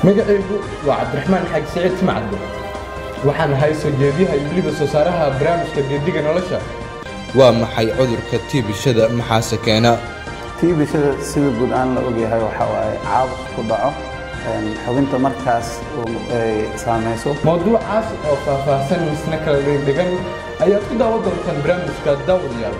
magacaygu waa cabdiraxmaan xaag siciid timcadde waxaan ahay soo jeediyaha iyo weliba soo saaraha barnaamijka geediga nolosha waa maxay cudurka tiibishada maxaase keena tiibishada sida guud aan la ogyahay waxaa waaye caabuq ku dhaco xubinta markaas ay saamayso mowduucaas oo faahfaahsan misna kala dhigdhigan ayaad ku daawan doontaan barnaamijka daawadayaal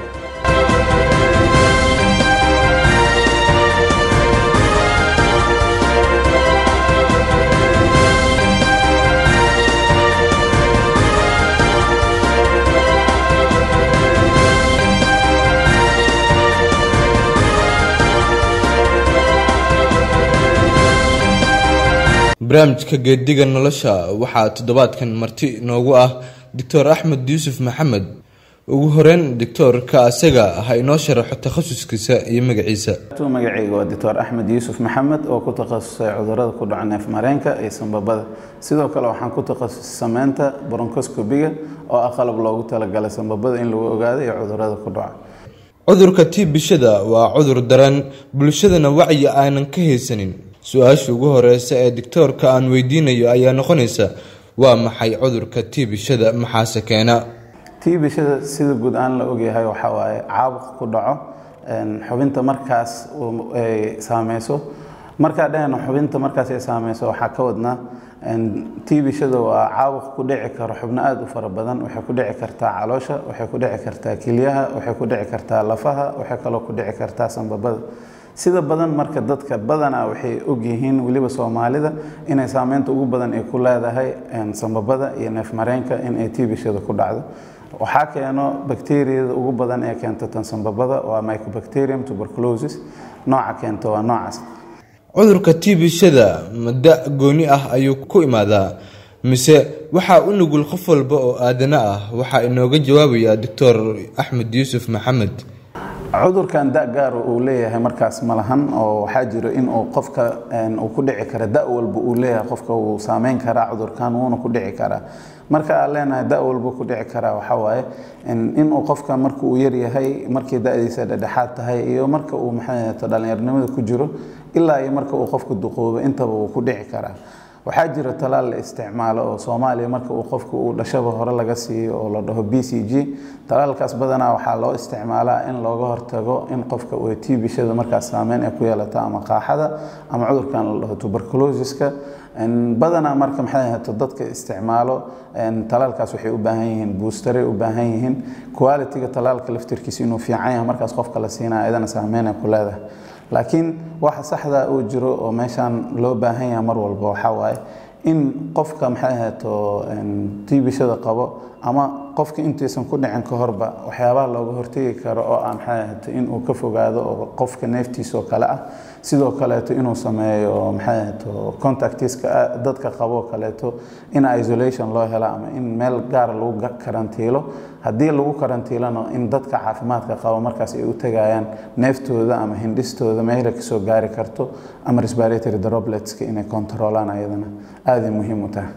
barnaamijka geediga nolosha waxaa toddobaadkan marti noogu ah doctor axmed yuusuf maxamed ugu horeyn doctoorka asaga ha inoo sharaxo takhasuskiisa iyo magaciisa magacayga waa doctor axmed yuusuf maxamed oo ku takhasusay cudurada ku dhaca neef mareenka iyo sambabada sidoo kale waxaan ku takhasusay sameynta bronkoscobiga oo ah qalab loogu talagalay sambabada in lagu ogaado iyo cudurada ku dhaca cudurka tiibishada waa cudur daran bulshadana wacyi aanan ka haysanin su-aasha ugu horeysa ee doctoorka aan weydiinayo ayaa noqonaysa waa maxay cudurka tiibishada maxaase keena tiibishada sida guud aan la ogyahay waxaa waaye caabuq ku dhaco xubinta markaas ay saameyso markaa dhahena xubinta markaas ay saameyso waxaa ka wadnaa tiibishada waa caabuq ku dhici karo xubno aada u fara badan waxay ku dhici kartaa caloosha waxay ku dhici kartaa kelyaha waxay ku dhici kartaa lafaha waxay kaloo ku dhici kartaa sambabada sida badan marka dadka badanaa waxay ogyihiin weliba soomaalida inay saameynta ugu badan ay ku leedahay sambabada iyo neefmareenka in ay tiibishada ku dhacdo waxaa keeno bakteriyada ugu badan ee keenta tan sambabada waa mycobacterium tuberculosis nooca keento waa noocaas cudurka tiibishada mada gooni ah ayuu ku imaadaa mise waxaa u nugul qof walba oo aadana ah waxaa inooga jawaabaya doctor axmed yuusuf maxamed cudurkan da gaar uu leeyahay markaas ma lahan oo waxaa jiro in uu qofka uu ku dhici kara da walba uu leeyahay qofka uu saameyn karaa cudurkan wuuna ku dhici karaa marka aan leenahay da walba ku dhici karaa waxaa waaye inuu qofka marka uu yaryahay markii da-diisa dhedhexaad tahay iyo marka uu maxay dhallinyarnimada ku jiro ilaa iyo marka uu qofka duqoobo intaba uu ku dhici karaa waxaa jira talaal la isticmaalo oo soomaaliya marka uu qofka uu dhashaba hore laga siiyo oo la dhaho b c g talaalkaas badanaa waxaa loo isticmaalaa in looga hortago in qofka uu tiibishada markaas saameyn ay ku yeelato ama qaaxada ama cudurkan la dhaho tuberculosiska badanaa marka maxay ahaato dadka isticmaalo talaalkaas waxay u baahan yihiin boosteray u baahan yihiin quality-ga talaalka laftirkiisa inuu fiican yahay markaas qofka la siinaya idana saameyn ay ku leedahay laakiin waxa saxda uu jiro oo meeshaan loo baahan yahay mar walba waxaa waaye in qofka maxay ahaato tiibishada qabo ama qofka intaysan ku dhicin ka horba waxyaabaha looga hortegi karo oo ah maxay ahaato inuu ka fogaado oo qofka neeftiisa oo kale ah sidoo kaleeto inuu sameeyo maxay ahaato contactiska dadka qabo kaleeto in isolation loo helo ama in meel gaar lagu karantiilo haddii lagu karantiilano in dadka caafimaadka qabo markaas ay u tegayaan neeftooda ama hindhistooda meela kasoo gaari karto ama respiratory dropletska inay controolaan ayadana aaday muhiim u tahay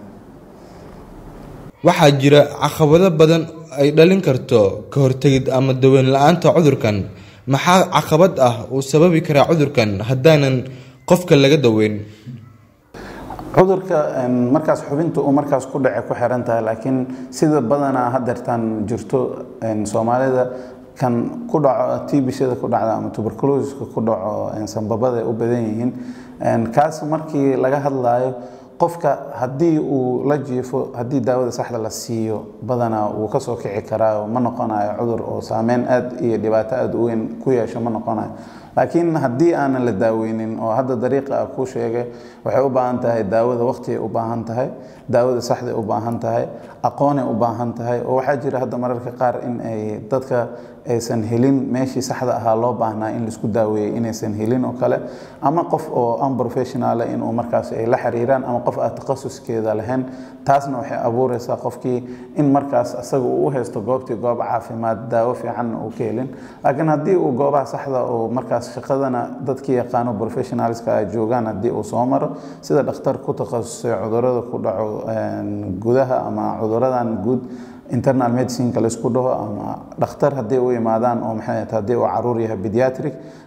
waxaa jira caqabado badan ay dhalin karto ka hortegid ama daweyn la-aanta cudurkan maxaa caqabad ah uu sababi karaa cudurkan haddaanan qofka laga daweyn cudurka markaas xubinta uu markaas ku dhace ku xiran tahay laakiin sida badanaa hadeertaan jirto soomaalida kan ku dhaco tiibishada ku dhacda ama tuberculosiska ku dhaco sambabada ay u badan yihiin kaas markii laga hadlaayo qofka haddii uu la jiifo haddii daawada saxda la siiyo badanaa wuu kasoo kici karaa ma noqonayo cudur oo saameyn aad iyo dhibaato aad u weyn ku yeesho ma noqonayo laakiin haddii aanan la daaweynin oo hadda dariiqa ah kuu sheegay waxay u baahan tahay daawada waqtigay u baahan tahay daawada saxday u baahan tahay aqoonay u baahan tahay oo waxaa jira hadda mararka qaar in ay dadka aysan helin meeshii saxda ahaa loo baahnaa in laisku daaweeyey inaysan helin oo kale ama qof oo unprofessional inuu markaas ay la xiriiraan ama qof aan takhasuskeeda lahayn taasna waxay abuureysaa qofkii in markaas asaga uu u haysto goobtii goob caafimaad daawo fiicanna uu ka helin laakiin haddii uu goobaha saxda oo markaas shaqadana dadkii yaqaano professionalska ay joogaan haddii uu soo maro sida dhakhtar ku takhasusay cudurada ku dhaco gudaha ama cuduradan guud internal medicineka laysku dhaho ama dhakhtar haddii u imaadaan oo maxay haddii uu caruur yahay pediatric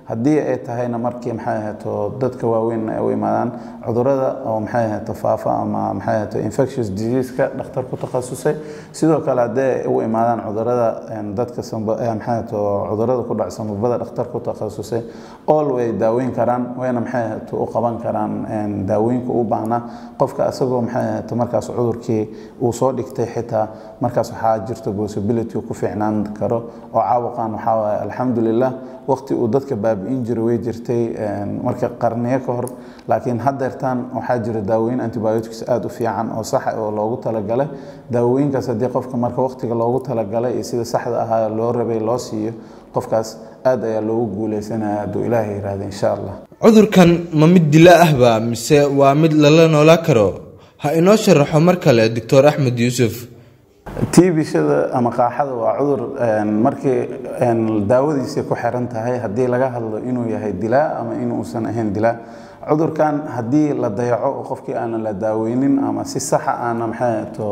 haddii ay tahayna markii maxay ahayto dadka waaweyn ay u imaadaan cudurada oo maxay ahayto faafa ama maxay ahayto infectious diseaseka dhakhtar ku takhasusay sidoo kale haddii ay u imaadaan cudurada dadka maxay ahayto cudurada ku dhac sambabada dhakhtar ku takhasusay all way daaweyn karaan wayna maxay ahayto u qaban karaan daawooyinka u baahnaa qofka asagoo maxay ahayto markaas cudurkii uu soo dhigtay xitaa markaas waxaa jirta possibility ku fiicnaan karo oo caabuqan waxaa waaye alxamdulilah waqti uu dadka baabi'in jiray way jirtay marka qarniyo ka hor laakiin haddeertaan waxaa jira daawooyin antibiotics aada u fiican oo saxa oo loogu talagalay daawooyinkaas haddii qofka marka waqtiga loogu talagalay iyo sida saxda ahaa loo rabay loo siiyo qofkaas aad ayaa loogu guuleysanaya hadduu ilaahay yihahda insha allah cudurkan ma mid dila ahba mise waa mid lala noolaa karo ha inoo sharaxo mar kale doctor axmed yuusuf tiibishada ama qaaxada waa cudur markii daawadiisay ku xiran tahay haddii laga hadlo inuu yahay dilaa ama inuusan ahayn dilaa cudurkan haddii la dayaco oo qofkii aanan la daaweynin ama si saxa aana maxayto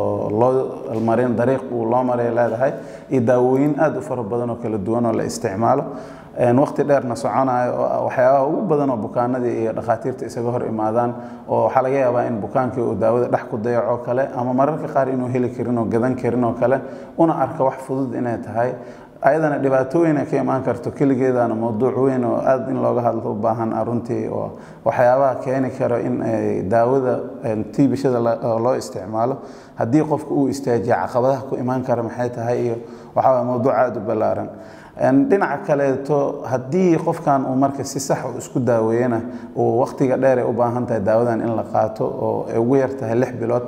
loo marin dariiq uu loo maray leedahay iyo daawooyin aada u fara badan oo kala duwan oo la isticmaalo waqti dheerna soconayo oo waxyaabaha ugu badan oo bukaanadii iyo dhakhaatiirta isaga hor imaadaan oo waxaa laga yaabaa in bukaankii uu daawada dhex ku dayaco kale ama mararka qaar inuu heli karin oo gadan karin oo kale una arka wax fudud inay tahay ayadana dhibaatooyin ay ka imaan karto keligeedana mowduuc weyn oo aada in looga hadlo u baahan runtii oo waxyaabaha keeni karo in ay daawada tiibishada loo isticmaalo haddii qofka uu istaajiya caqabadaha ku imaan kara maxay tahay iyo waxaa mowduuc aada u ballaaran dhinaca kaleeto haddii qofkan uu marka si sax u isku daaweeyana uu waqtiga dheer ay u baahan tahay daawadan in la qaato oo ay ugu yar tahay lix bilood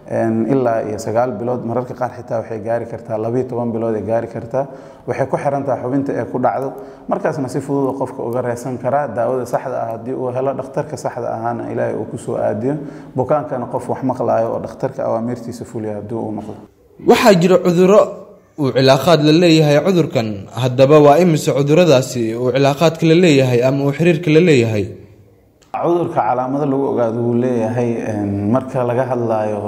ilaa iyo sagaal bilood mararka qaar xitaa waxay gaari kartaa labiyo toban bilood ay gaari kartaa waxay ku xiran tahay xubinta ee ku dhacdo markaasna si fudud oo qofka uga reesan karaa daawada saxda ah haddii uu helo dhakhtarka saxda ahaana ilaahay uu kusoo aadiyo bukaankana qof wax maqlaayo oo dhakhtarka awaamirtiisa fuliya haddii uu noqdo waxaa jira cuduro uu cilaaqaad la leeyahay cudurkan haddaba waa imise cuduradaasi uu cilaaqaadka la leeyahay ama uu xiriirka la leeyahay cudurka calaamado lagu ogaado wuu leeyahay marka laga hadlayo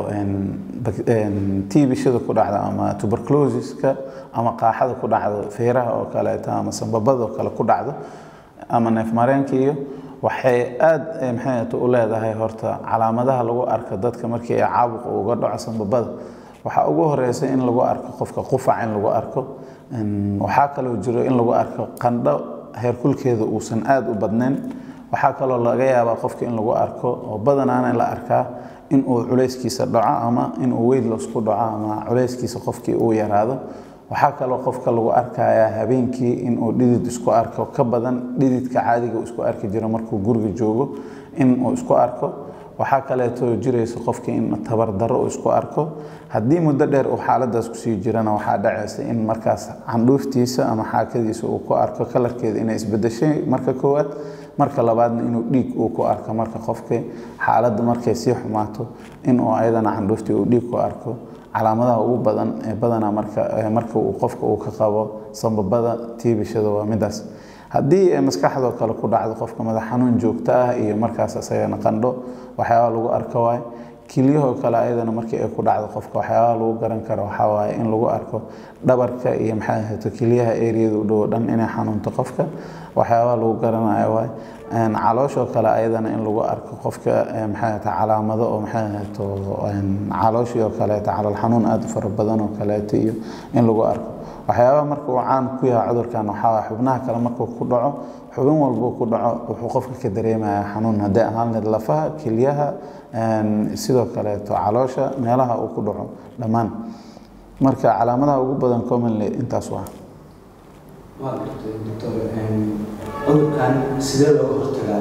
tiibishada ku dhacda ama tuberculosiska ama qaaxada ku dhacdo feeraha oo kaleeto ama sambabada oo kale ku dhacdo ama neefmareenka iyo waxay aada maxayt u leedahay horta calaamadaha lagu arko dadka markii ay caabuqa uga dhaco sambabada waxaa ugu horeysa in lagu arko qofka qufac in lagu arko waxaa kaloo jiro in lagu arko qandho heerkulkeeda uusan aada u badnayn waxaa kaloo laga yaabaa qofka in lagu arko oo badanaana la arkaa in uu culayskiisa dhaco ama inuu weyd laisku dhaco ama culayskiisa qofkii uu yaraado waxaa kaloo qofka lagu arkayaa habeenkii inuu dhidid isku arko ka badan dhididka caadiga isku arki jiro markuu guriga joogo inuu isku arko waxaa kaleeto jiraysa qofkii in tabardaro uu isku arko haddii muddo dheer uu xaaladaas kusii jirana waxaa dhacaysa in markaas candhuuftiisa ama xaakadiisa uu ku arko kalarkeeda inay isbedeshay marka koowaad marka labaadna inuu dhiig uu ku arko marka qofkii xaaladda markay sii xumaato inuu ayadana candhuuftii uu dhiig ku arko calaamadaha ugu badan ee badanaa marka marka uu qofka uu ka qabo sambabada tiibishada waa midaas haddii maskaxdoo kale ku dhacdo qofka madax xanuun joogto ah iyo markaas asagana qandho waxyaabaa lagu arko waay kilyahoo kale ayadana markii ay ku dhacdo qofka waxyaabaha lagu garan karo waxaa waaye in lagu arko dhabarka iyo maxay ahayto kilyaha eriyada u dhowo dhan inay xanuunto qofka waxyaabaha lagu garanayo waay calooshoo kale ayadana in lagu arko qofka maxay ahayto calaamado oo maxay ahayto calooshii oo kaleeto calool xanuun aada u fara badan oo kaleeto iyo in lagu arko waxyaabaha marka uu caan ku yahay cudurkan waxaa waay xubnaha kale markuu ku dhaco xubin walbuu ku dhaco wuxuu qofka ka dareemaya xanuun hadday ahaan lahayd lafaha kelyaha sidoo kaleeto caloosha meelaha uu ku dhaco dhammaan marka calaamadaha ugu badan commonly intaas waa waa gartay doctor cudurkan sidee looga hortagaa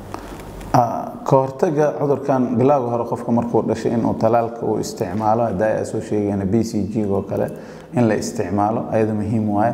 ka hortaga cudurkan bilowga hore qofka markuu dhashay inuu talaalka uu isticmaalo haddaa aa soo sheegayna b c g oo kale in la isticmaalo ayada muhiim waaye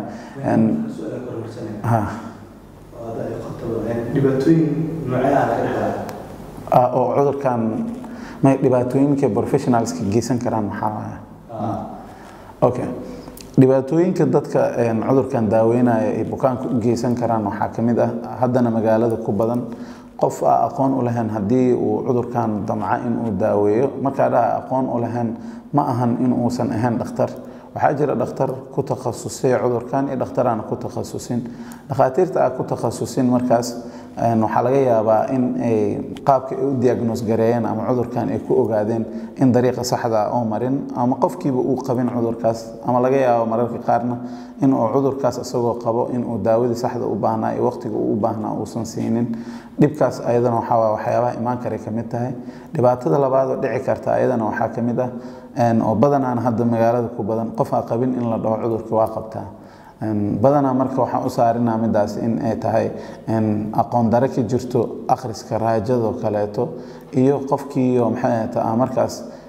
dhibaatooyin noocee ah laga dhalaa oo cudurkan may dhibaatooyinka professionalska geysan karaan maxaa waaya okay dhibaatooyinka dadka cudurkan daaweynaya ay bukaanka u geysan karaan waxaa ka mid ah haddana magaalada ku badan qof a aqoon u lahayn haddii uu cudurkan damca inuu daaweeyo markaa dhaha aqoon u lahayn ma ahan in uusan ahayn dhakhtar waxaa jira dhakhtar ku takhasusay cudurkan iyo dhakhtar aan ku takhasusin dhakhaatiirta aan ku takhasusin markaas waxaa laga yaabaa in ay qaabka ay u diagnoos gareeyeen ama cudurkan ay ku ogaadeen in dariiqa saxda ah oo marin ama qofkiiba uu qabin cudurkaas ama laga yaabo mararka qaarna in uu cudurkaas isagoo qabo in uu daawadii saxda u baahnaa iyo waqtiga uu u baahnaa uusan siinin dhibkaas ayadana waxaa waa waxyaabaha imaan karay ka mid tahay dhibaatada labaad oo dhici karta ayadana waxaa ka mid ah oo badanaan hadda magaalada ku badan qof aan qabin in la dhaho cudurka waa qabtaa badanaa marka waxaan u saarinaa midaas in ay tahay aqoon dare ka jirto akhriska raajadoo kaleeto iyo qofkiiyo maxay ahata markaas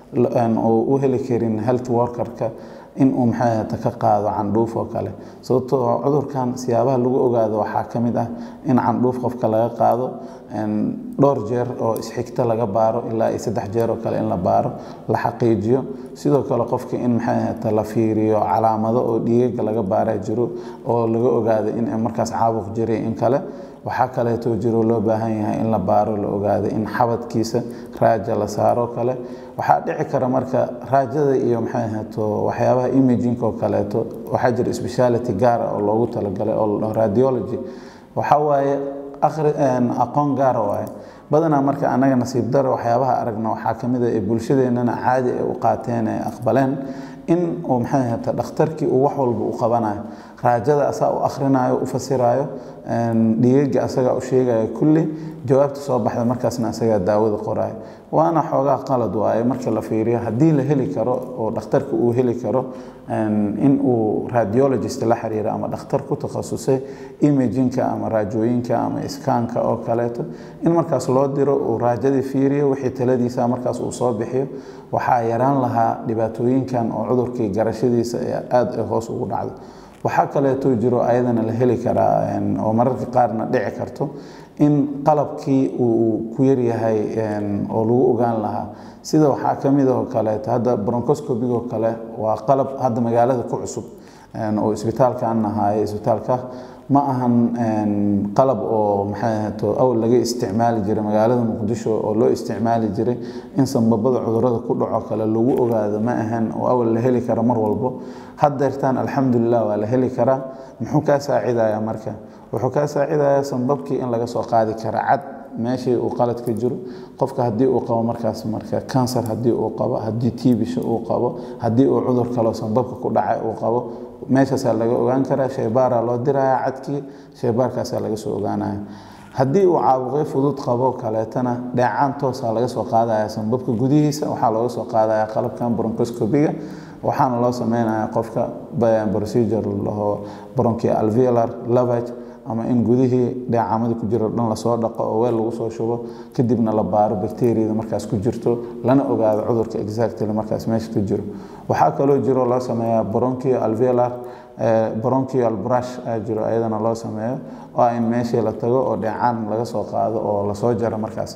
uu u heli karin health workerka in uu maxay ahata ka qaado candhuuf oo kale sababtoo cudurkan siyaabaha lagu ogaado waxaa ka mid ah in candhuuf qofka laga qaado dhowr jeer oo isxigta laga baaro ilaa iyo saddex jeer oo kale in la baaro la xaqiijiyo sidoo kale qofka in maxay ahata la fiiriyo calaamado oo dhiigaga laga baaraa jiro oo laga ogaado in markaas caabuq jiray in kale waxaa kaleeto jiro loo baahan yahay in la baaro la ogaado in xabadkiisa raaja la saaro kale waxaa dhici kara marka raajada iyo maxay ahaato waxyaabaha imaging oo kaleeto waxaa jira speciality gaara oo loogu talagalay oo radiology waxaa waaye aqoon gaara waaye badanaa marka annaga nasiib daro waxyaabaha aragna waxaa ka mid a ee bulshadeennana caadi ay u qaateen ee aqbaleen in uu maxay ahata dhakhtarkii uu wax walba u qabanayo raajada asaa u akhrinayo u fasirayo dhiigaga asagaa u sheegayo kulli jawaabta soo baxda markaasna asagaa daawada qorayo waana xoogaa qalad waaye marka la fiiriyo haddii la heli karo oo dhakhtarka uu heli karo in uu radiologist la xiriiro ama dhakhtar ku takhasusay imajinka ama raajooyinka ama iskaanka oo kaleeto in markaas loo diro uu raajadii fiiriyo wixii taladiisa markaas uu soo bixiyo waxaa yaraan lahaa dhibaatooyinkan oo cudurkii garashadiisa ee aada ay hoos ugu dhacdo waxaa kaleeto jiro ayadana la heli karaa oo mararka qaarna dhici karto in qalabkii uu ku yaryahay oo lagu ogaan lahaa sida waxaa ka mid oo kaleeto hadda broncoscopigoo kale waa qalab hadda magaalada ku cusub oo isbitaalkan ahaaye isbitaalka ma ahan qalab oo maxay ahato awal laga isticmaali jiray magaalada muqdisho oo loo isticmaali jiray in sanbabada cudurada ku dhaco kale lagu ogaado ma ahan oo awal la heli kara mar walbo haddeertaan alxamdulilah waa la heli karaa muxuu kaa saacidayaa marka wuxuu kaa saacidayaa sanbabkii in laga soo qaadi kara cad meeshii uu qalad ka jiro qofka haddii uu qabo markaas marka kansar haddii uu qabo haddii tiibisha uu qabo haddii uu cudur kaloo sanbabka ku dhacay uu qabo meeshaasaa laga ogaan karaa shaybaaraa loo diraya cadkii shaybaarkaasaa laga soo ogaanaya haddii uu caabuqyo fudud qabo kaleetana dheecaan toosaa laga soo qaadaya sanbabka gudihiisa waxaa looga soo qaadaya qalabkan broncoscopiga waxaana loo sameynaya qofka procedure laho bronchi alveolar lavage ama in gudihii dheecamada ku jiro dhan lasoo dhaqo oo weel lagu soo shubo kadibna la baaro bacteriada markaas ku jirto lana ogaado cudurka exactly markaas meesha ka jiro waxaa kaloo jiro loo sameeyaa bronchio alveolar bronchial brush aa jiro ayadana loo sameeyo oo in meeshii la tago oo dheecaan laga soo qaado oo lasoo jaro markaas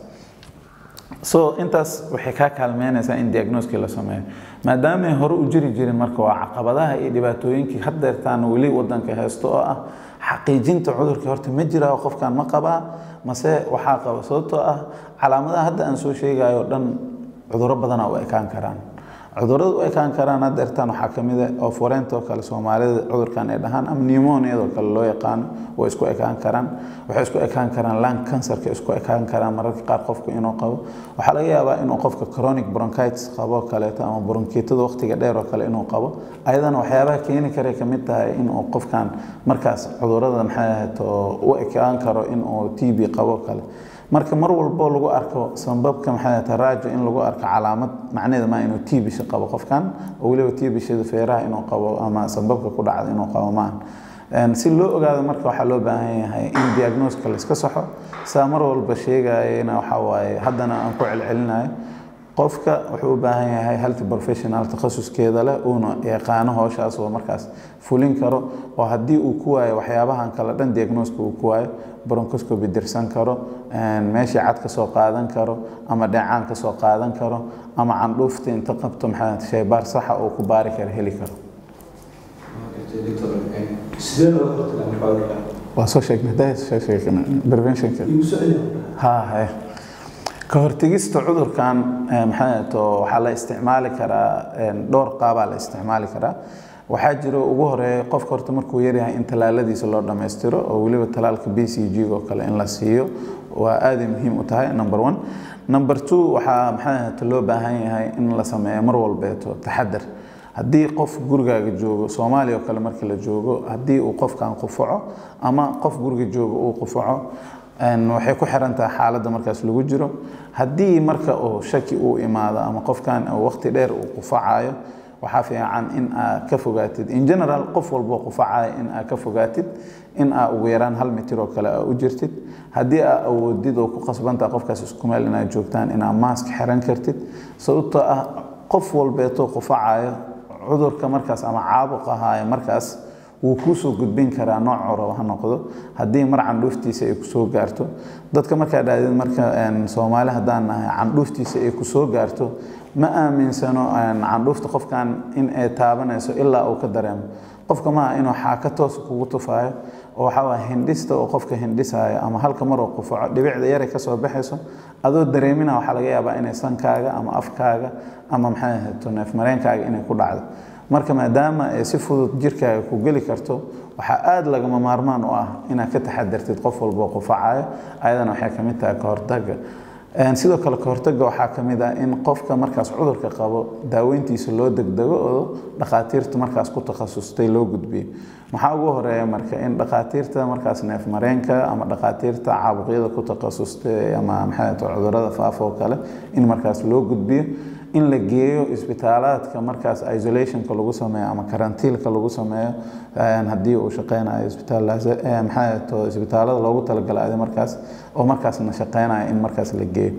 so intaas waxay kaa kaalmeynaysaa in diagnoskii la sameeyo maadaamay hore u jiri jirin marka waa caqabadaha iyo dhibaatooyinkii haddeertaan weli wadanka haysto oo ah xaqiijinta cudurkii horta ma jiraa qofkan ma qabaa mase waxaa qaba sababtoo ah calaamadaha hadda aan soo sheegayo dhan cuduro badana u ekaan karaan cudurada u ekaan karaan haddeertaan waxaa ka mid ah oo foreentoo kale soomaalida cudurkan ay dhahaan ama pneumoniadoo kale loo yaqaano way isku ekaan karaan waxay isku ekaan karaan lung cancerka isku ekaan karaan mararka qaar qofku inuu qabo waxaa laga yaabaa inuu qofka chronic bronchitis qabo kaleeto ama bronkiitada waqtiga dheer oo kale inuu qabo ayadana waxyaabaha keeni karay ka mid tahay inuu qofkan markaas cudurada maxay ahayd u ekaan karo inuu t b qabo kale marka mar walbo lagu arko sanbabka maxay tahay raajo in lagu arko calaamad macnaheeda ma inuu tiibisha qabo qofkan oo weliba tiibishada feeraha inuu qabo ama sanbabka ku dhacda inuu qabo maahan si loo ogaado marka waxaa loo baahan yahay in diagnoska layska saxo saa mar walba sheegayana waxaa waaye haddana aan ku celcelinayo qofka wuxuu u baahan yahay health professional takhasuskeeda leh uuna yaqaano howshaas oo markaas fulin karo oo haddii uu ku waayo waxyaabahan kale dhan diagnoska uu ku waayo broncoscopy dirsan karo meeshii cad ka soo qaadan karo ama dheecaan ka soo qaadan karo ama candhuufta inta qabto maxaa shaybaar saxa oo ku baari kara heli karo waa soo sheegnay preventionka ha haye ka hortegista cudurkan maxaa to waxaa la isticmaali karaa dhowr qaabaa la isticmaali karaa waxaa jiro ugu horeeya qofka horta markuu yaryahay in talaaladiisa loo dhammaystiro oo weliba talaalka b c g oo kale in la siiyo waa aaday muhiim u tahay number one number two waxaa maxay ahata loo baahan yahay in la sameeyo mar walbeeto taxadar haddii qof gurigaaga joogo soomaaliya oo kale markii la joogo haddii uu qofkan qufaco ama qof guriga joogo uu qufaco waxay ku xiran tahay xaaladda markaas lagu jiro haddii marka uu shaki uu imaado ama qofkan waqti dheer uu qufacayo waxaa fiican in aa ka fogaatid in general qof walbo qufacaya in aa ka fogaatid in aa ugu yaraan hal mitir oo kale aa u jirtid haddii aa awoodid oo ku qasbantaha qofkaas isku meel inaad joogtaan inaa maask xiran kartid sababtoo ah qof walbeetoo qufacayo cudurka markaas ama caabuq ahaayo markaas wuu kuusoo gudbin karaa nooc corob ha noqdo haddii mar candhuuftiisa ay kusoo gaarto dadka markaa dhaadid marka soomaali haddaan nahay candhuuftiisa ay kusoo gaarto ma aaminsano candhuufta qofkan in ay taabanayso ilaa uu ka dareemo qofka maaha inuu xaaka toos kugu tufaayo oo waxaa hindhista oo qofka hindhisayo ama halka maroo qufaco dhibicda yaray kasoo baxayso adoo dareemina waxaa laga yaabaa inay sankaaga ama afkaaga ama maxay ahayto neefmareenkaaga inay ku dhacdo marka maadaama ay si fudud jirkaaga ku geli karto waxaa aada lagama maarmaan u ah inaad ka taxadartid qof walboo qufacayo ayadana waxay ka mid tahay ka hortaga sidoo kale kahortaga waxaa ka mid ah in qofka markaas cudurka qabo daaweyntiisa loo degdego oo dhakhaatiirta markaas ku takhasustay loo gudbiyo maxaa ugu horeeya marka in dhakhaatiirta markaas neefmareenka ama dhakhaatiirta caabuqyada ku takhasustay ama maxay cudurada faafa oo kale in markaas loo gudbiyo in la geeyo isbitaalaadka markaas isolationka lagu sameeyo ama karantiilka lagu sameeyo haddii uu shaqeynayo isbitaalmaxaa isbitaalada loogu talagalay markaas oo markaasna shaqeynayo in markaas la geeyo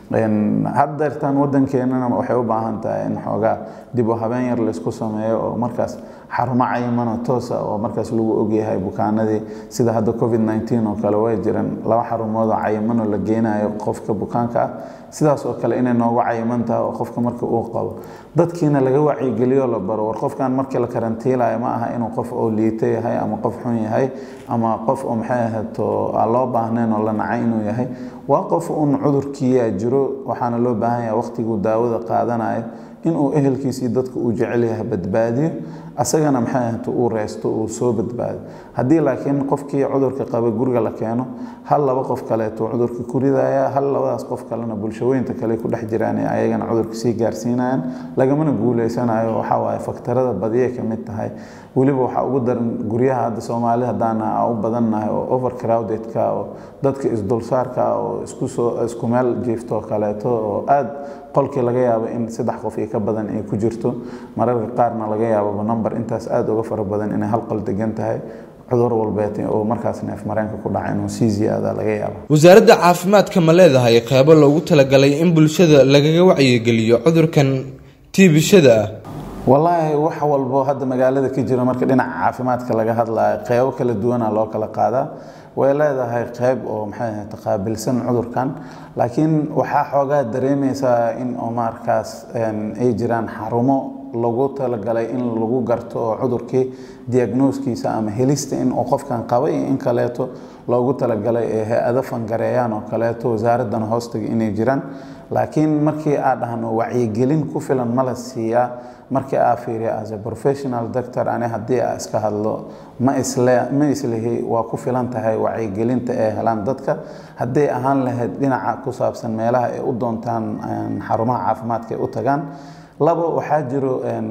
haddeertan wadankeenana waxay u baahan tahay in xoogaa dib u habeen yar laysku sameeyo oo markaas xarumo cayimano toosa oo markaas lagu ogyahay bukaanadii sida hadda covid 19 oo kale way jiraan laba xarumood oo cayimano la geynayo qofka bukaanka ah sidaas oo kale inay noogu cayiman tahay oo qofka marka uu qabo dadkiina laga wacyigeliyo la baro war qofkan markii la karantiilayo ma aha inuu qof oo liito yahay ama qof xun yahay ama qof oo maxay ahato aan loo baahnayn oo la nacay inuu yahay waa qof un cudurkiiyaa jiro waxaana loo baahan yahay waqtiguu daawada qaadanayo inuu ehelkiisii dadka uu jecel yahay badbaadiyo asagana maxay ahata uu reysto uu soo badbaado haddii laakiin qofkii cudurka qaba guriga la keeno hal laba qof kaleeto cudurka ku ridaya hal labadaas qof kalena bulshooyinta kale ku dhex jiraan ee ayagana cudurka sii gaarsiinayaan lagamana guuleysanayo waxaa waaye faktarada badiya ka mid tahay weliba waxaa ugu daran guryaha hadda soomaalida haddaana u badannahay oo overcrowdedka oo dadka isdulsaarka oo isku soo isku meel jiifto kaleeto oo aada qolkii laga yaabo in saddex qof iyo ka badan ay ku jirto mararka qaarna laga yaababa number intaas aada uga fara badan inay hal qol degan tahay cudur walbeet oo markaas neef mareenka ku dhaca inuu sii ziyaada laga yaabo wasaaradda caafimaadka ma leedahay qeybo loogu talagalay in bulshada lagaga wacyigeliyo cudurkan tiibishada ah wallaahi wax walbo hadda magaalada ka jira marka dhinaca caafimaadka laga hadlayo qeybo kala duwana loo kala qaadaa way leedahay qeyb oo maxay ahayd qaabilsan cudurkan laakiin waxaa xoogaa dareemaysaa in oo markaas ay jiraan xarumo lagu talagalay in lagu garto oo cudurkii diagnoskiisa ama helista in uu qofkan qaba iyo in kaleeto loogu talagalay ee hay-ado fangareeyaan oo kaleeto wasaaraddana hoostaga inay jiraan laakiin markii aa dhahno wacyigelin ku filan ma la siiyaa markii aa fiiriya as a professional doctor ani haddii aa iska hadlo ma isle ma islihi waa ku filan tahay wacyigelinta ee helaan dadka hadday ahaan lahayd dhinaca ku saabsan meelaha ay u doontaan xarumaha caafimaadka ay u tagaan labo waxaa jiro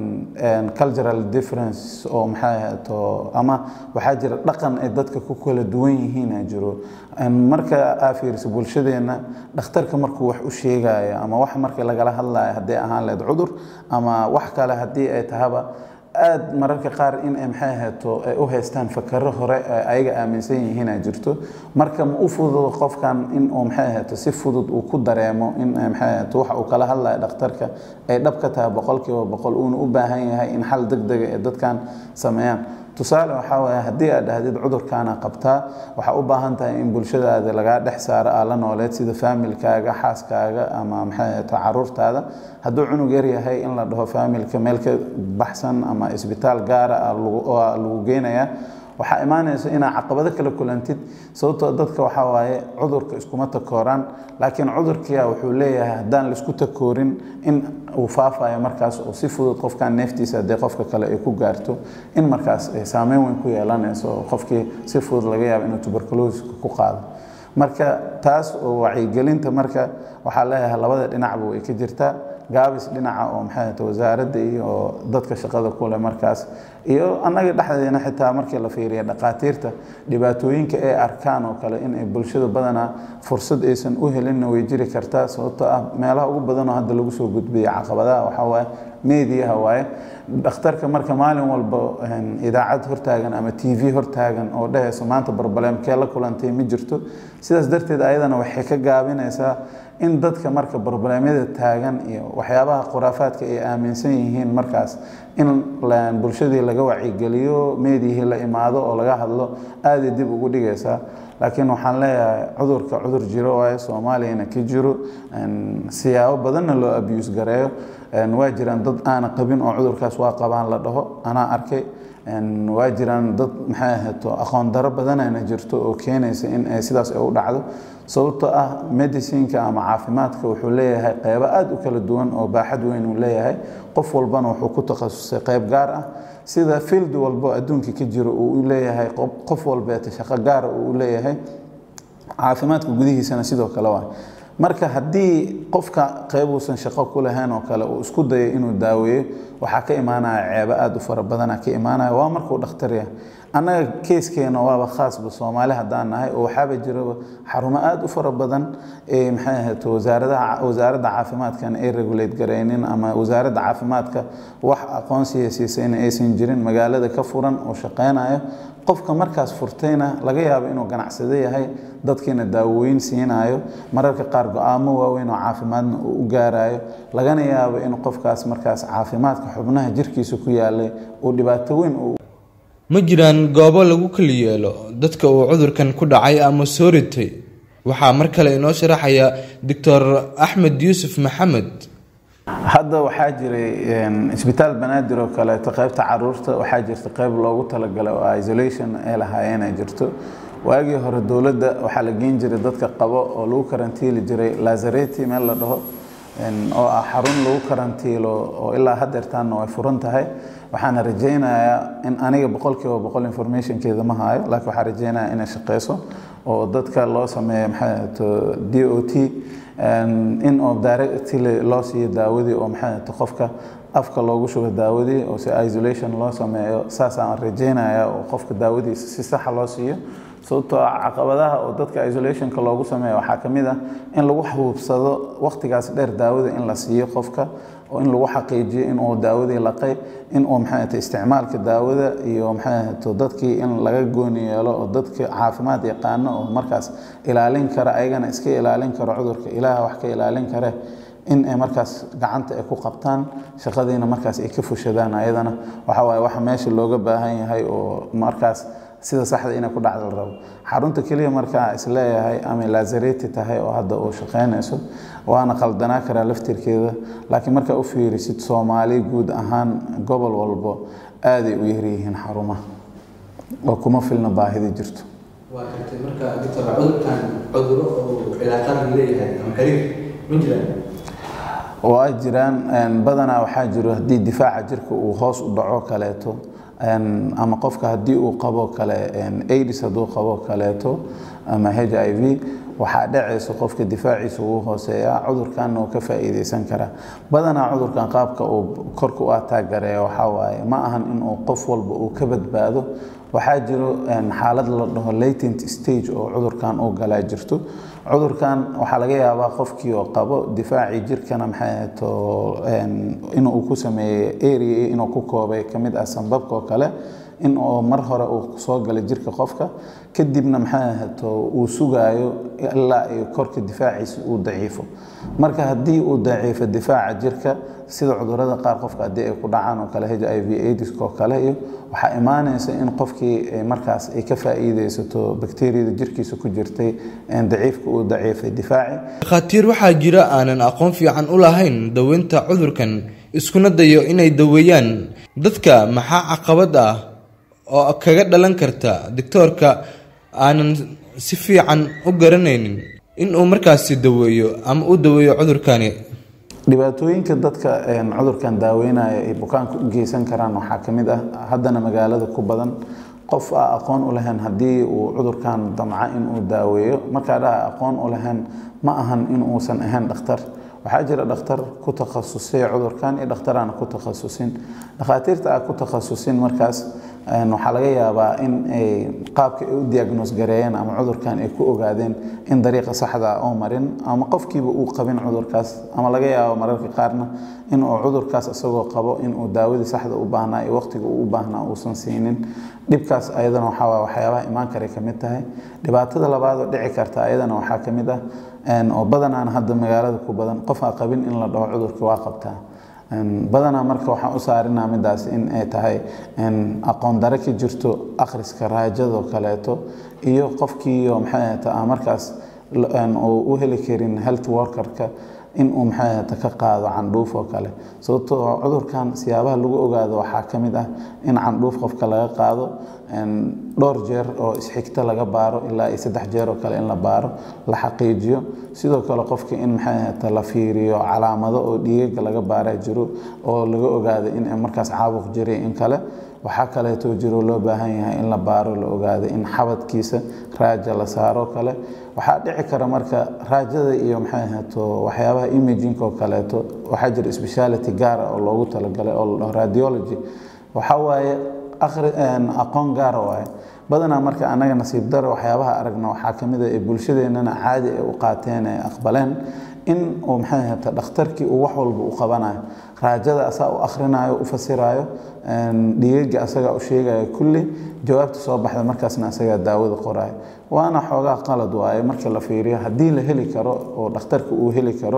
cultural difference oo maxay ahaato ama waxaa jira dhaqan ay dadka ku kala duwan yihiina jiro marka aa fiiriso bulshadeenna dhakhtarka markuu wax u sheegayo ama wax markii lagala hadlayo hadday ahaan lahayd cudur ama wax kale haddii ay tahaba aada mararka qaar in ay maxay ahaato ay u haystaan fakaro hore ee ayaga aaminsan yihiina jirto marka ma u fududo qofkan in uu maxay ahaato si fudud uu ku dareemo in maxay ahaato waxa uu kala hadlayo dhakhtarka ay dhab ka tahay boqolkiiba boqol uuna u baahan yahay in xal deg dega ee dadkan sameeyaan tusaale waxaa waaya haddii aad dhahdid cudurkaana qabtaa waxaa u baahan tahay in bulshadaada lagaa dhex saaro aa la nooleed sida faamilkaaga xaaskaaga ama maxay ahaato caruurtaada hadduu cunug yar yahay in la dhaho faamilka meel ka baxsan ama isbitaal gaara oo lagu geynayaa waxaa imaanaysa inaa caqabado kala kulantid sababtoo dadka waxaa waaye cudurka iskuma takooraan laakiin cudurkia wuxuu leeyahay haddaan laisku takoorin in uu faafayo markaas oo si fudud qofkan neeftiisa haddii qofka kale ay ku gaarto in markaas ay saameyn weyn ku yeelanayso oo qofkii si fudud laga yaabo inuu tuberculosiska ku qaado marka taas oo wacyigelinta marka waxaa leeyahay labada dhinacba way ka jirtaa gaabis dhinaca oo maxay ahata wasaaradda iyo dadka shaqada kule markaas iyo annaga dhexdeena xitaa markii la fiiriya dhaqaatiirta dhibaatooyinka ay arkaan oo kale in ay bulshada badanaa fursad aysan u helinna way jiri kartaa sababtoo ah meelaha ugu badanoo hadda lagu soo gudbiya caqabadaha waxaa waaye meediyaha waaye dhakhtarka marka maalin walba idaacad hortaagan ama t v hortaagan oo dhehayso maanta barbaleemkee la kulantay ma jirto sidaas darteed ayadana waxay ka gaabinaysaa in dadka marka barbaleemyada taagan iyo waxyaabaha khuraafaadka ay aaminsan yihiin markaas in bulshadii laga wacyigeliyo meediyihii la imaado oo laga hadlo aaday dib ugu dhigaysaa laakiin waxaan leeyahay cudurka cudur jiro waaye soomaaliyana ka jiro siyaabo badanna loo abuse gareeyo waa jiraan dad aana qabin oo cudurkaas waa qabaan la dhaho anaa arkay waa jiraan dad maxay ahayto aqoon daro badanana jirto oo keenaysa in ay sidaas ay u dhacdo sababtoo ah medicinka ama caafimaadka wuxuu leeyahay qeybo aada u kala duwan oo baaxad weyn uu leeyahay qof walbana wuxuu ku takhasusay qeyb gaar ah sida field walbo adduunka ka jiro uu u leeyahay qof walbeeta shaqo gaara uu u leeyahay caafimaadka gudihiisana sidoo kale waa marka haddii qofka qeyb uusan shaqo ku lahayn oo kale uu isku dayo inuu daaweeyo waxaa ka imaanaya ceebo aada u fara badana ka imaanaya waa markuu dhakhtar yahay annaga keeskeena waaba khaasba soomaali haddaan nahay oo waxaaba jiraba xarumo aada u fara badan ee maxay ahayd wasaaradaha wasaaradda caafimaadkan ay regulate garaynin ama wasaaradda caafimaadka wax aqoonsiya siisayna aysan jirin magaalada ka furan oo shaqaynayo qofka markaas furtayna laga yaabo inuu ganacsado yahay dadkiina daawooyin siinayo mararka qaar go-aamo waaweyn oo caafimaadna uu u gaarayo lagana yaabo in qofkaas markaas caafimaadka xubnaha jirkiisa ku yaalay uu dhibaato weyn uu ma jiraan goobo lagu kala yeelo dadka uu cudurkan ku dhacay ama soo ritay waxaa mar kale inoo sharaxaya doctor axmed yuusuf maxamed hadda waxaa jiray isbitaal banaadir oo kaleeto qeybta caruurta waxaa jirta qeyb loogu talagalay oo isolation ay lahaayeen ay jirto waagii hore dowladda waxaa la geen jiray dadka qabo oo lagu karantiili jiray lazareti meel la dhaho oo ah xarun lagu karantiilo oo ilaa haddeertaanna way furan tahay waxaana rajaynayaa in aniga boqolkiiba boqol informationkeeda ma hayo laakiin waxaan rajaynayaa inay shaqeyso oo dadka loo sameeyo maxay to d o t in oo directly loo siiyo daawadii oo maxay to qofka afka loogu shubo daawadii oo si isolation loo sameeyo saasaan rajaynayaa oo qofka daawadiisa si saxa loo siiyo sababtoo ah caqabadaha oo dadka isolationka loogu sameeyo waxaa ka mid ah in lagu xuubsado waqtigaas dheer daawada in la siiyo qofka oo in lagu xaqiijiyo in uu daawadii laqay in uu maxay ahata isticmaalka daawada iyo maxay ahato dadkii in laga gooni yeelo oo dadka caafimaad yaqaano oo markaas ilaalin kara ayagana iska ilaalin karo cudurka ilaaha wax ka ilaalin kare in ay markaas gacanta ay ku qabtaan shaqadiina markaas ay ka fushadaan ayadana waxa waaye waxa meesha looga baahan yahay oo markaas sida saxda inay ku dhacda la rabo xarunta keliya markaa isleeyahay ama lazareti tahay oo hadda uu shaqaynayso waana qaldanaa karaa laftirkeeda laakiin markaa u fiirisid soomaali guud ahaan gobol walbo aaday u yaryihiin xarumaha oo kuma filna baahida jirto waa gartay marka doctor cudurkan cuduro oo cilaaqaad leeyahay ama xiriir ma jiraan waa jiraan badanaa waxaa jiro haddii difaaca jirka uu hoos u dhaco kaleeto ama qofka haddii uu qabo kale aids hadduu qabo kaleeto ama h i v waxaa dhacaysa qofka difaaciisa ugu hooseeya cudurkanna uu ka faa'iideysan karaa badanaa cudurkan qaabka uu korka u ataagareeya waxaa waaye ma ahan inuu qof walba uu ka badbaado waxaa jiro xaalad la dhaho latent stage oo cudurkan uu galaa jirto cudurkan waxaa laga yaabaa qofkii oo qabo difaacii jirkana maxay ahayto inuu ku sameeyey area inuu ku koobay ka mid ah sanbabka oo kale in uu mar hore uu soo galay jirka qofka kadibna maxay ahayto uu sugaayo ilaa ay korka difaaciisa uu daciifo marka haddii uu daciifo difaaca jirka sida cudurada qaar qofka haddii ay ku dhacaan oo kale h i v aidiska oo kale iyo waxaa imaanaysa in qofkii markaas ay ka faa'iideysato bakteriyada jirkiisa ku jirtay daciifka uu daciifay difaaci dhakhaatiir waxaa jira aanan aqoon fiican u lahayn daweynta cudurkan iskuna dayo inay daweeyaan dadka maxaa caqabad ah oo kaga dhalan karta doctoorka aanan si fiican u garanaynin inuu markaasi daweeyo ama u daweeyo cudurkani dhibaatooyinka dadka cudurkan daaweynaya ay bukaanka u geysan karaan waxaa ka mid ah haddana magaalada ku badan qof a aqoon u lahayn haddii uu cudurkan damca inuu daaweeyo markaa dhaha aqoon u lahayn ma ahan in uusan ahayn dhakhtar waxaa jira dhakhtar ku takhasusay cudurkan iyo dhakhtar aan ku takhasusin dhakhaatiirta aan ku takhasusin markaas waxaa laga yaabaa in ay qaabka ay u diagnoos gareeyeen ama cudurkan ay ku ogaadeen in dariiqa saxda oo marin ama qofkiiba uu qabin cudurkaas ama laga yaabo mararka qaarna in uu cudurkaas isagoo qabo inuu daawadii saxda u baahnaa iyo waqtiga uu u baahnaa uusan siinin dhibkaas ayadana waxaa waxyaabaha imaan karay ka mid tahay dhibaatada labaadoo dhici karta ayadana waxaa ka mid ah oo badanaan hadda magaalada ku badan qof aan qabin in la dhaho cudurka waa qabtaa badanaa marka waxaan u saarinaa midaas in ay tahay aqoon dare ka jirto akhriska raajadoo kaleeto iyo qofkiiyo maxay ahata markaas uu u heli karin health workerka inuu maxay ahata ka qaado candhuuf oo kale sababtoo cudurkan siyaabaha lagu ogaado waxaa ka mid ah in candhuuf qofka laga qaado dhowr jeer oo isxigta laga baaro ilaa iyo saddex jeer oo kale in la baaro la xaqiijiyo sidoo kale qofka in maxay ahata la fiiriyo calaamado oo dhiigaga laga baaraa jiro oo laga ogaado in markaas caabuq jiray in kale waxaa kaleeto jiro loo baahan yahay in la baaro la ogaado in xabadkiisa raaja la saaro kale waxaa dhici kara marka raajada iyo maxay ahaato waxyaabaha imaging oo kaleeto waxaa jira speciality gaara oo loogu talagalay oo la dhaho radiology waxaa waaye aqoon gaara waaye badanaa marka annaga nasiib daro waxyaabaha aragna waxaa ka mid a ee bulshadeennana caadi ay u qaateen ee aqbaleen in uu maxay ahata dhakhtarkii uu wax walba u qabanayo raajada asaa u akhrinayo u fasirayo dhiigaga asagaa u sheegayo kulli jawaabta soo baxda markaasna asagaa daawada qorayo waana xoogaa qalad waaye marka la fiiriyo haddii la heli karo oo dhakhtarka uu heli karo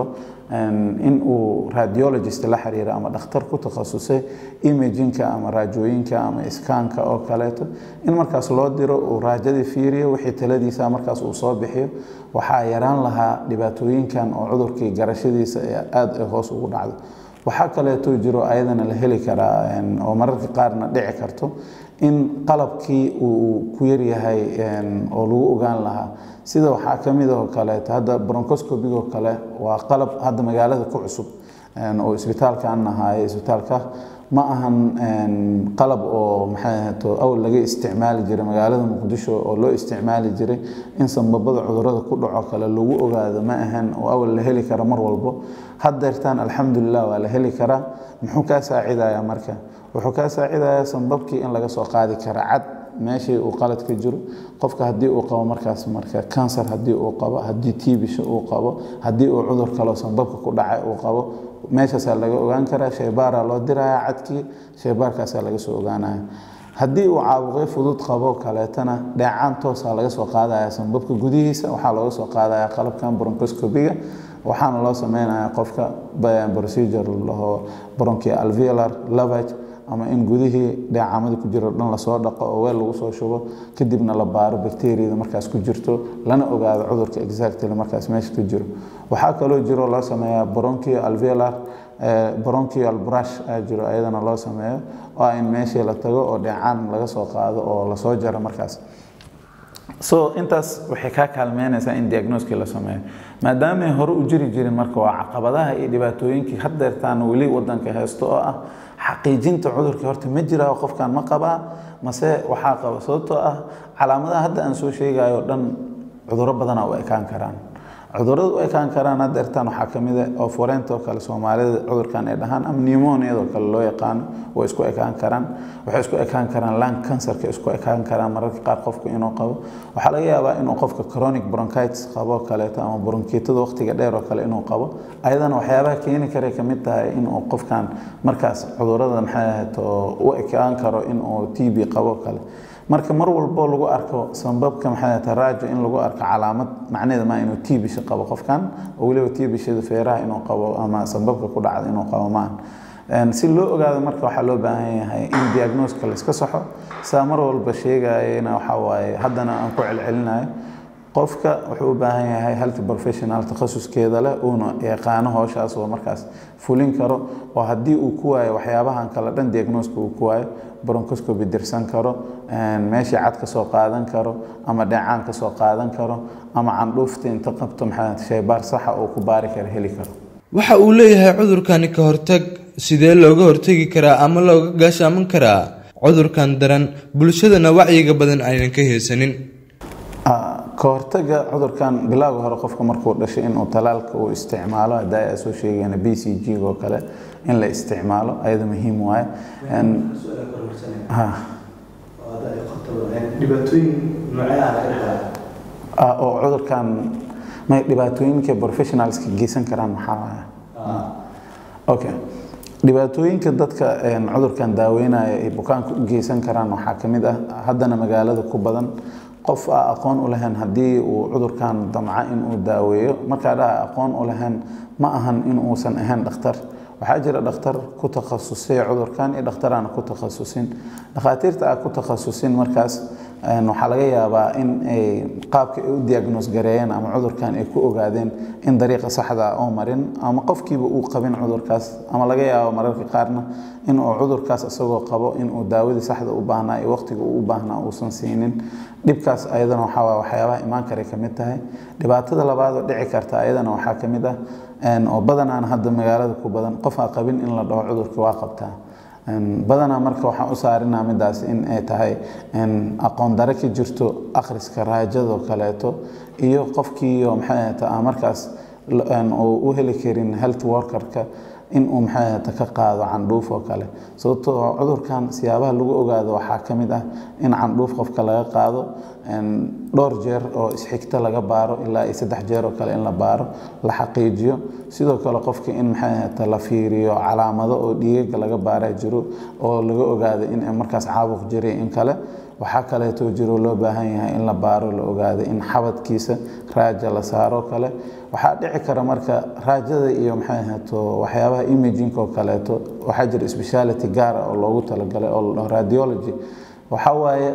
in uu radiologist la xiriiro ama dhakhtar ku takhasusay imajinka ama raajooyinka ama iskaanka oo kaleeto in markaas loo diro uu raajadii fiiriyo wixii taladiisa markaas uu soo bixiyo waxaa yaraan lahaa dhibaatooyinkan oo cudurkii garashadiisa aada ay hoos ugu dhacdo waxaa kaleeto jiro ayadana la heli karaa oo mararka qaarna dhici karto in qalabkii uu ku yaryahay oo lagu ogaan lahaa sida waxaa ka mid oo kaleeto hadda broncoscopigoo kale waa qalab hadda magaalada ku cusub oo isbitaalkaan nahaye isbitaalka ma ahan qalab oo maxay ahato awal laga isticmaali jiray magaalada muqdisho oo loo isticmaali jiray in sanbabada cudurada ku dhaco kale lagu ogaado ma ahan oo awal la heli karo mar walbo haddeertaan alxamdulilah waa la heli karaa muxuu kaa saacidayaa marka wuxuu kaa saacidayaa sanbabkii in laga soo qaadi kara cad meeshii uu qalad ka jiro qofka haddii uu qabo markaas marka kansar haddii uu qabo haddii tiibisha uu qabo haddii uu cudur kaloo sanbabka ku dhacay uu qabo meeshaasaa laga ogaan karaa sheybaaraa loo diraya cadkii sheybaarkaasaa laga soo ogaanaya haddii uu caabuqyo fudud qabo kaleetana dheecaan toosaa laga soo qaadaya sanbabka gudihiisa waxaa looga soo qaadaya qalabkan broncoscopiga waxaana loo sameynaya qofka procedure laho bronchi alveolar lavage ama in gudihii dheecaamada ku jiro dhan lasoo dhaqo oo weel lagu soo shubo kadibna la baaro bacteriada markaas ku jirto lana ogaado cudurka exactly markaas meesha ka jiro waxaa kaloo jiro loo sameeyaa bronchio alveolar bronchial brush aa jiro ayadana loo sameeyo oo in meeshii la tago oo dheecaan laga soo qaado oo lasoo jaro markaas so intaas waxay kaa kaalmeynaysaa in diagnoskii la sameeyo maadaamay hore u jiri jirin marka waa caqabadaha iyo dhibaatooyinkii haddeertaan weli wadanka haysto oo ah xaqiijinta cudurkii horta ma jiraa qofkan ma qabaa mase waxaa qaba sababtoo ah calaamadaha hadda aan soo sheegayo dhan cuduro badana u ekaan karaan cudurada u ekaan karaan haddeertaan waxaa ka mid ah oo foreentoo kale soomaalida cudurkan ay dhahaan ama pneumoniadoo kale loo yaqaano way isku ekaan karaan waxay isku ekaan karaan lung cancerka isku ekaan karaan mararka qaar qofku inuu qabo waxaa laga yaabaa inuu qofka chronic bronchitis qabo kaleeto ama bronkiitada waqtiga dheer oo kale inuu qabo ayadana waxyaabaha keeni karay ka mid tahay inuu qofkan markaas cudurada maxay ahayd u ekaan karo inuu t b qabo kale marka mar walbo lagu arko sanbabka maxay tahay raajo in lagu arko calaamad macnaheeda ma inuu tiibisha qabo qofkan oo weliba tiibishada feeraha inuu qabo ama sanbabka ku dhacda inuu qabo maahan si loo ogaado marka waxaa loo baahan yahay in diagnoska layska saxo saa mar walba sheegayana waxaa waaye haddana aan ku celcelinayo qofka wuxuu u baahan yahay health professional takhasuskeeda leh uuna yaqaano howshaas oo markaas fulin karo oo haddii uu ku waayo waxyaabahan kale dhan diagnoska uu ku waayo bronchoscopy dirsan karo meeshii cad ka soo qaadan karo ama dheecaan ka soo qaadan karo ama candhuufta inta qabto maxaa shaybaar saxa oo ku baari kara heli karo waxa uu leeyahay cudurkani ka hortag sidee looga hortegi karaa ama looga gaashaaman karaa cudurkan daran bulshadana wacyiga badan aynan ka haysanin ka hortaga cudurkan bilowga hore qofka markuu dhashay inuu talaalka uu isticmaalo hadda ay soo sheegeen b c g oo kale in la isticmaalo ayada muhiim waaye oo cudurkan may dhibaatooyinka professionalska geysan karaan maxaa waaya okay dhibaatooyinka dadka cudurkan daaweynaya ay bukaanka u geysan karaan waxaa ka mid ah haddana magaalada ku badan qof a aqoon u lahayn haddii uu cudurkan damca inuu daaweeyo markaa dhaha aqoon u lahayn ma ahan in uusan ahayn dhakhtar waxaa jira dhakhtar ku takhasusay cudurkan iyo dhakhtar aan ku takhasusin dhakhaatiirta aan ku takhasusin markaas waxaa laga yaabaa in ay qaabka ay u diagnoos gareeyeen ama cudurkan ay ku ogaadeen in dariiqa saxda oo marin ama qofkiiba uu qabin cudurkaas ama laga yaabo mararka qaarna in uu cudurkaas isagoo qabo inuu daawadii saxda u baahnaa iyo waqtiga uu u baahnaa uusan siinin dhibkaas ayadana waxaa waa waxyaabaha imaan karay ka mid tahay dhibaatada labaad oo dhici karta ayadana waxaa ka mid ah oo badanaan hadda magaalada ku badan qof aan qabin in la dhaho cudurka waa qabtaa badanaa marka waxaan u saarinaa midaas in ay tahay aqoon dare ka jirto akhriska raajadoo kaleeto iyo qofkiiyo maxay ahata markaas uu u heli karin health workerka in uu maxay ahata ka qaado candhuuf oo kale sababtoo cudurkan siyaabaha lagu ogaado waxaa ka mid ah in candhuuf qofka laga qaado dhowr jeer oo isxigta laga baaro ilaa iyo saddex jeer oo kale in la baaro la xaqiijiyo sidoo kale qofka in maxay ahata la fiiriyo calaamado oo dhiigaga laga baaraa jiro oo laga ogaado in markaas caabuq jiray in kale waxaa kaleeto jiro loo baahan yahay in la baaro la ogaado in xabadkiisa raaja la saaro kale waxaa dhici kara marka raajada iyo maxay ahaato waxyaabaha imaging oo kaleeto waxaa jira speciality gaara oo loogu talagalay oo la dhaho radiology waxaa waaye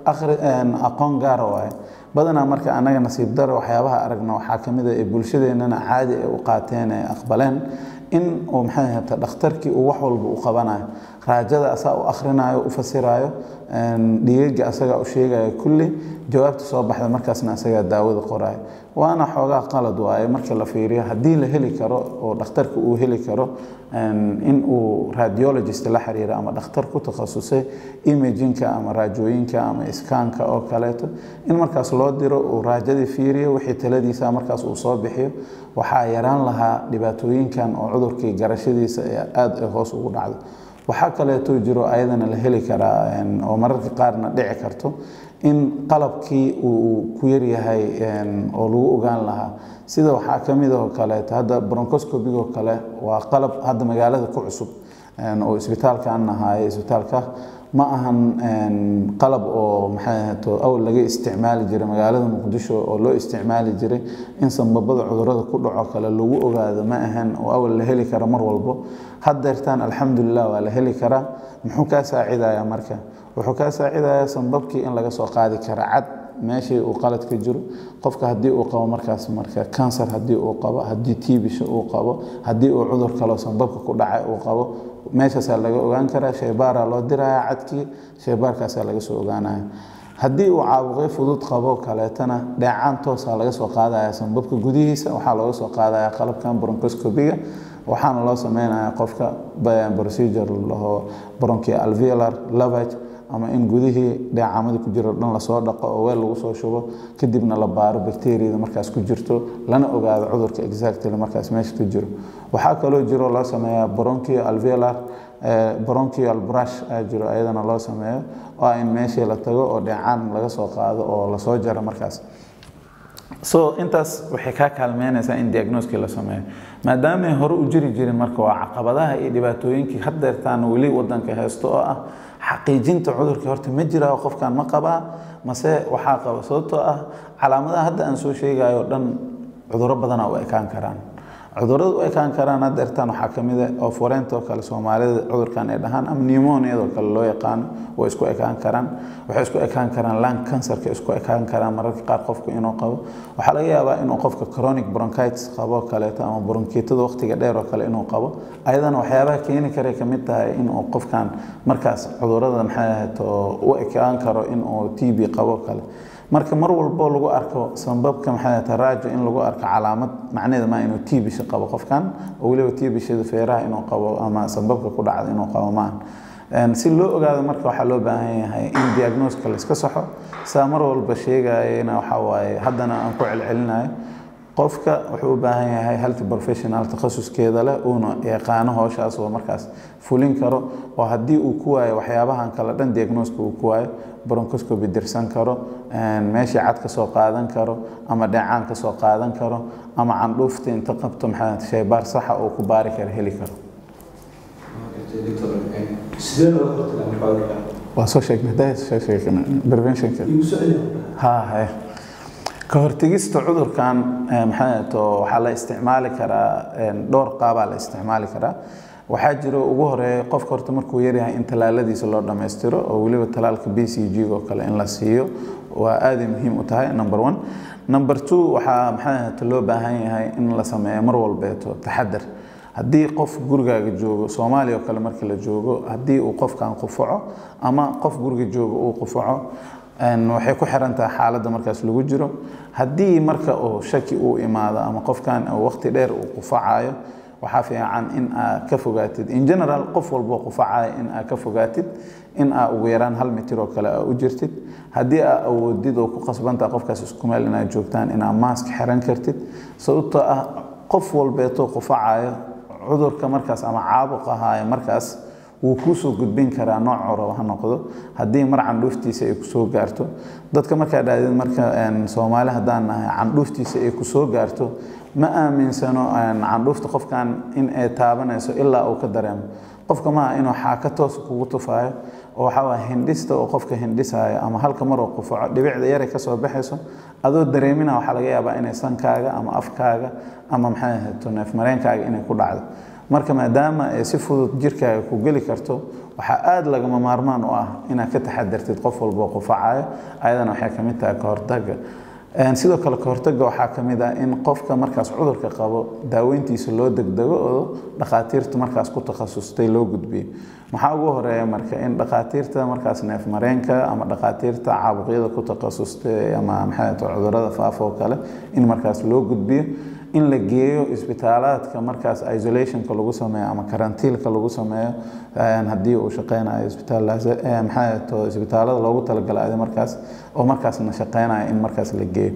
aqoon gaara waaye badanaa marka annaga nasiib dare waxyaabaha aragna waxaa ka mid a ee bulshadeennana caadi ay u qaateen ee aqbaleen in uu maxay ahata dhakhtarkii uu wax walba u qabanayo raajada asaa u akhrinayo u fasirayo dhiigaga asagaa u sheegayo kulli jawaabta soo baxda markaasna asagaa daawada qorayo waana xoogaa qalad waaye marka la fiiriyo haddii la heli karo oo dhakhtarka uu heli karo in uu radiologist la xiriiro ama dhakhtar ku takhasusay imagingka ama raajooyinka ama iskaanka oo kaleeto in markaas loo diro uu raajadii fiiriyo wixii taladiisa markaas uu soo bixiyo waxaa yaraan lahaa dhibaatooyinkan oo cudurkii garashadiisa ee aada ay hoos ugu dhacdo waxaa kaleeto jiro ayadana la heli karaa oo mararka qaarna dhici karto in qalabkii uu ku yaryahay oo lagu ogaan lahaa sida waxaa ka mid oo kaleeto hadda broncoscopigoo kale waa qalab hadda magaalada ku cusub oo isbitaalkan ahaaye isbitaalka ma ahan qalab oo maxay ahato awal laga isticmaali jiray magaalada muqdisho oo loo isticmaali jiray in sanbabada cudurada ku dhaco kale lagu ogaado ma ahan oo awal la heli karo mar walbo haddeertaan alxamdulilah waa la heli karaa muxuu kaa saacidayaa marka wuxuu kaa saacidayaa sanbabkii in laga soo qaadi kara cad meeshii uu qalad ka jiro qofka haddii uu qabo markaas marka kansar haddii uu qabo haddii tiibisha uu qabo haddii uu cudur kaloo sanbabka ku dhacay uu qabo meeshaasaa laga ogaan karaa shaybaaraa loo diraya cadkii shaybaarkaasaa laga soo ogaanaya haddii uu caabuqyo fudud qabo kaleetana dheecaan toosaa laga soo qaadaya sanbabka gudihiisa waxaa looga soo qaadaya qalabkan broncoscopiga waxaana loo sameynaya qofka procedure laho bronchia alveolar lavage ama in gudihii dheecaamada ku jiro dhan lasoo dhaqo oo weel lagu soo shubo kadibna la baaro bacteriada markaas ku jirto lana ogaado cudurka exactly markaas meesha ku jiro waxaa kaloo jiro loo sameeyaa bronchio alveolar bronchial brush aa jiro ayadana loo sameeyo oo in meeshii la tago oo dheecaan laga soo qaado oo lasoo jaro markaas so intaas waxay kaa kaalmeynaysaa in diagnoskii la sameeyo maadaamay hore u jiri jirin marka waa caqabadaha iyo dhibaatooyinkii haddeertaan weli wadanka haysto oo ah xaqiijinta cudurkii horta ma jiraa qofkan ma qabaa mase waxaa qaba sababtoo ah calaamadaha hadda aan soo sheegayo dhan cuduro badana u ekaan karaan cudurada u ekaan karaan hadda ertaan waxaa ka mid ah oo foreentoo kale soomaalida cudurkan ay dhahaan ama pneumoniadoo kale loo yaqaano way isku ekaan karaan waxay isku ekaan karaan lung cancerka isku ekaan karaan mararka qaar qofku inuu qabo waxaa laga yaabaa inuu qofka chronic bronchitis qabo kaleeto ama bronkiitada waqtiga dheer oo kale inuu qabo ayadana waxyaabaha keeni karay ka mid tahay inuu qofkan markaas cudurada maxay ahayd oo u ekaan karo inuu t b qabo kale marka mar walbo lagu arko sababka maxay tahay raajo in lagu arko calaamad macnaheeda ma inuu tiibisha qabo qofkan oo weliba tiibishada feeraha inuu qabo ama sababka ku dhacda inuu qabo maahan si loo ogaado marka waxaa loo baahan yahay in diagnoska la iska saxo saa mar walba sheegayana waxaa waaye haddana aan ku celcelinayo qofka wuxuu u baahan yahay health professional takhasuskeeda leh uuna yaqaano howshaas oo markaas fulin karo oo haddii uu ku waayo waxyaabahan kale dhan diagnoska uu ku waayo bronchoscopy dirsan karo meeshii cad ka soo qaadan karo ama dheecaan ka soo qaadan karo ama candhuufta inta qabto maxaa shaybaar saxa oo ku baari kara heli karo waa soo sheegnay soo sheegnay preventionka ha haye ka hortegista cudurkan maxaa waxaa la isticmaali karaa dhowr qaabaa la isticmaali karaa waxaa jiro ugu horeeya qofka horta markuu yaryahay in talaaladiisa loo dhammaystiro oo weliba talaalka b c g oo kale in la siiyo waa aaday muhiim u tahay number one number two waxaa maxaa loo baahan yahay in la sameeyo mar walbeeto taxadar haddii qof gurigaaga joogo soomaaliya oo kale marka la joogo haddii uu qofkan qufaco ama qof guriga joogo uu qufaco waxay ku xiran tahay xaaladda markaas lagu jiro haddii marka uu shaki uu imaado ama qofkan waqti dheer uu qufacayo waxaa fiican in aa ka fogaatid in general qof walboo qufacaya in aa ka fogaatid in aa ugu yaraan hal mitir oo kale aa u jirtid haddii aa awoodid oo ku qasbantaha qofkaas isku meel inaad joogtaan inaa maask xiran kartid sababtoo ah qof walbeetoo qufacayo cudurka markaas ama caabuq ahaayo markaas wuu kuusoo gudbin karaa nooc raba ha noqdo haddii mar candhuuftiisa ay kusoo gaarto dadka markaa dhahdid marka soomaali haddaan nahay candhuuftiisa ay kusoo gaarto ma aaminsano candhuufta qofkan in ay taabanayso ilaa uu ka dareemo qofka maaha inuu xaaka toos kugu tufaayo oo waxaa waaya hindhista oo qofka hindhisaayo ama halka mar oo qufaco dhibicda yaray kasoo baxayso adoo dareemina waxaa laga yaabaa inay sankaaga ama afkaaga ama maxay ahayto neefmareenkaaga inay ku dhacdo marka maadaama ay si fudud jirkaaga ku geli karto waxaa aada lagama maarmaan u ah inaad ka taxadartid qof walboo qufacayo ayadana waxay ka mid tahay ka hortaga sidoo kale kahortaga waxaa ka mid ah in qofka markaas cudurka qabo daaweyntiisa loo degdego oo dhakhaatiirta markaas ku takhasustay loo gudbiyo maxaa ugu horeeya marka in dhakhaatiirta markaas neefmareenka ama dhakhaatiirta caabuqyada ku takhasustay ama maxay cudurada faafa oo kale in markaas loo gudbiyo in la geeyo isbitaalaadka markaas isolationka lagu sameeyo ama karantiilka lagu sameeyo haddii uu shaqeynayo isbitaalmaxaa isbitaalada loogu talagalay markaas oo markaasna shaqeynayo in markaas la geeyo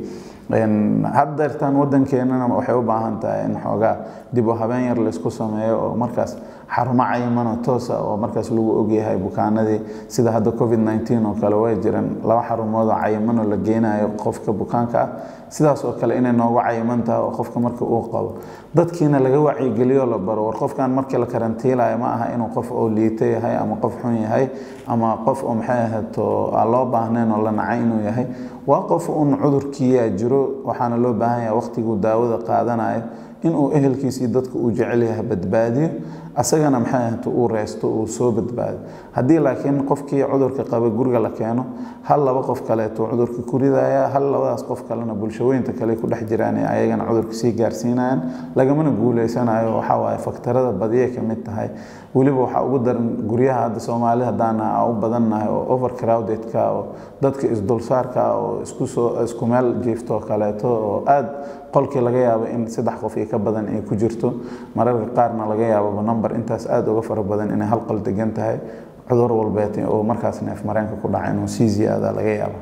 haddeertaan wadankeenana waxay u baahan tahay in xoogaa dib u habeen yar laysku sameeyo oo markaas xarumo cayimano toosa oo markaas lagu ogyahay bukaanadii sida hadda covid 19 oo kale way jiraan laba xarumood oo cayimano la geynayo qofka bukaanka ah sidaas oo kale inay noogu cayiman tahay oo qofka marka uu qabo dadkiina laga wacyigeliyo la baro war qofkan markii la karantiilayo ma aha inuu qof oo liito yahay ama qof xun yahay ama qof oo maxay ahato aan loo baahnayn oo la nacay inuu yahay waa qof un cudurkiiyaa jiro waxaana loo baahan yahay waqtiguu daawada qaadanayo inuu ehelkiisii dadka uu jecel yahay badbaadiyo asagana maxay ahato uu reysto uu soo badbaado haddii laakiin qofkii cudurka qaba guriga la keeno hal laba qof kaleeto cudurka ku ridaya hal labadaas qof kalena bulshaweynta kale ku dhex jiraan ee ayagana cudurka sii gaarsiinayaan lagamana guuleysanayo waxaa waaye faktarada badiyay ka mid tahay weliba waxaa ugu daran guryaha hadda soomaali haddaan u badannahay oo overcrowdedka oo dadka isdulsaarka oo isku soo isku meel jiifto kaleeto oo aad qolkii laga yaabo in saddex qof iyo ka badan ay ku jirto mararka qaarna laga yaababa number intaas aada uga fara badan inay hal qol degan tahay cudur walbeet oo markaas neef mareenka ku dhaca inuu sii ziyaada laga yaabo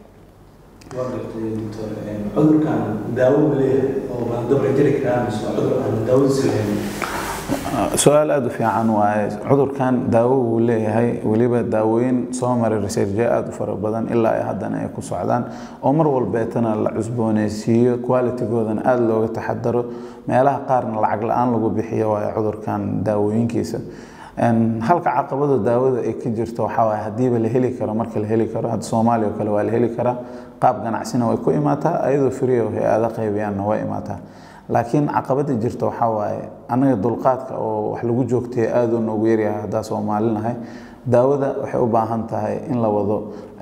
cudurkan daawo ma leeyahay oo ma dabra jiri karaa mise waa cudur aan daawadiisa lahayn su-aal aada u fiican waaye cudurkan daawo wuu leeyahay weliba daawooyin soo maray researche aada u fara badan ilaa ay haddana ay ku socdaan oo mar walbeetana la cusbooneysiiyo qualitygoodana aada looga taxadaro meelaha qaarna lacag la-aan lagu bixiyo waaye cudurkan daawooyinkiisa halka caqabada daawada ay ka jirto waxaa waaye haddiiba la heli karo marka la heli karo hadda soomaaliya oo kale waa la heli karaa qaab ganacsina way ku imaataa ayadoo free oo hay-ada qaybiyaanna way imaataa laakiin caqabada jirta waxaa waaye annaga dulqaadka oo wax lagu joogtay aada u noogu yaryahay haddaa soomaalinahay daawada waxay u baahan tahay in la wado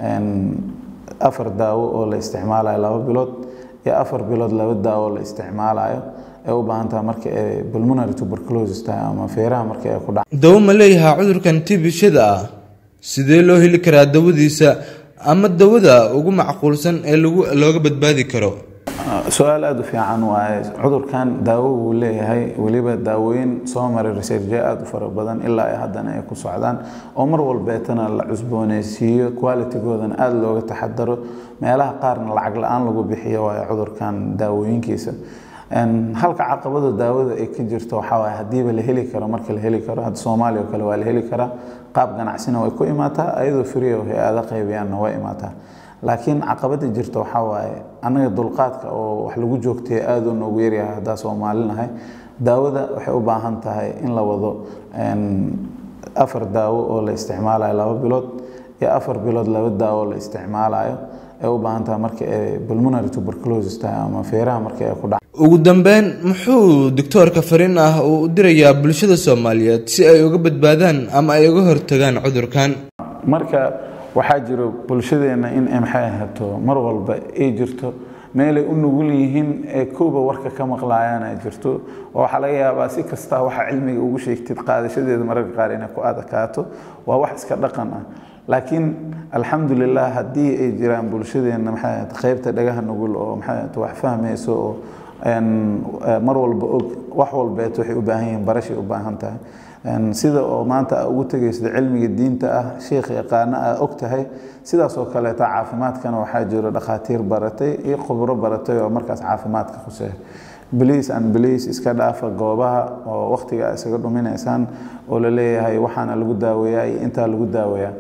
afar daawo oo la isticmaalayo laba bilood iyo afar bilood laba daawo la isticmaalayo ay u baahan tahay marka ay pulmonary tuberculosis tahay ama feeraha marka ay ku dhac dawo ma leeyahaa cudurkan tibishada ah sidee loo heli karaa dawadiisa ama dawada ugu macquulsan ee lagu looga badbaadi karo su-aal aada u fiican waaye cudurkan daawo wuu leeyahay weliba daawooyin soo maray researje aada u fara badan ilaa ay haddana ay ku socdaan oo mar walbeetana la cusbooneysiiyo qualitygoodana aada looga taxadaro meelaha qaarna lacag la-aan lagu bixiyo waaye cudurkan daawooyinkiisa halka caqabada daawada ay ka jirto waxaa waaye haddiiba la heli karo marka la heli karo hadda soomaaliya oo kale waa la heli karaa qaab ganacsina way ku imaataa ayadoo free oo hay-ada qaybiyaanna way imaataa laakiin caqabada jirta waxaa waaye annaga dulqaadka oo wax lagu joogtay aada u noogu yaryahay haddaa soomaalinahay daawada waxay u baahan tahay in la wado afar daawo oo la isticmaalayo laba bilood iyo afar bilood laba daawo la isticmaalayo ay u baahan tahay marka ay pulmonary tuberculosis tahay ama feeraha marka ay ku dhac ugu dambeyn muxuu doctoorka fariin ah uu u dirayaa bulshada soomaaliyeed si ay uga badbaadaan ama ay uga hortagaan cudurkan marka waxaa jiro bulshadeenna in ay maxay ahaato mar walba ay jirto meelay u nugul yihiin ee kooba warka ka maqlaayaan ay jirto oo waxaa laga yaabaa si kasta waxa cilmiga ugu sheegtid qaadashadeeda mararka qaar inay ku adakaato waa wax iska dhaqan ah laakiin alxamdulilah haddii ay jiraan bulshadeenna maxay ahaato qaybta dhagaha nugul oo maxay ahaato wax fahmayso oo mar walba og wax walbeet waxay u baahan yihiin barashay u baahan tahay sida oo maanta aa ugu tegaysid cilmiga diinta ah sheekh yaqaano aa og tahay sidaas oo kaleeta caafimaadkana waxaa jiro dhakhaatiir baratay iyo khubro baratay oo markaas caafimaadka khuseeya bliis an bliis iska dhaafa goobaha oo wakhtiga isaga dhuminaysaan oo la leeyahay waxaana lagu daaweeyaa iyo intaa lagu daaweeyaa